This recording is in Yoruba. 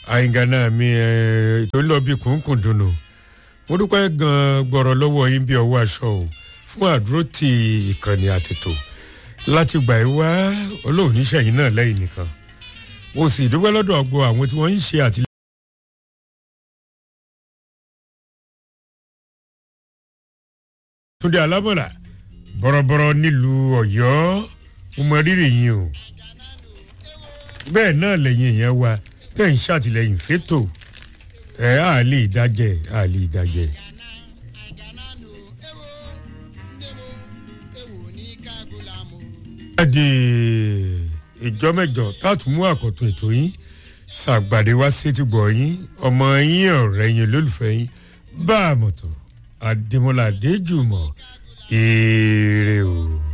àyìngànà mi ètò ńlọ bíi kùnkùn dùnú mo dúpẹ́ gan-an gbọ́rọ̀ lọ́wọ́ yín bí ọwọ́ aṣọ o fún àdúró ti ìkànnì àtètò láti gbà yín wá olóòníṣẹ́yìn náà lẹ́yìn nìkan mo sì dúpẹ́ lọ́dọ̀ ọgbọ́ àwọn tí wọ́n ń ṣe àtìlẹ́yìn. túnde alámọ̀là bọ̀rọ̀bọ̀rọ̀ nílùú ọ̀yọ́ mo mọ rírì yín o bẹ́ẹ̀ náà lẹ́yìn èèyàn wa tẹ̀ ń ṣàtìlẹ́yìn fétò ẹ̀ á lè dájẹ́ á lè dájẹ́. di ìjọ mẹjọ táàtún mú àkọtun ètò yín ṣàgbàdé wá sétígbọ̀ yín ọmọ yín ọ̀rẹ́ yín olólùfẹ́ yín bá a mọ̀tọ̀ adémọlá adéjùmọ̀ èrè o.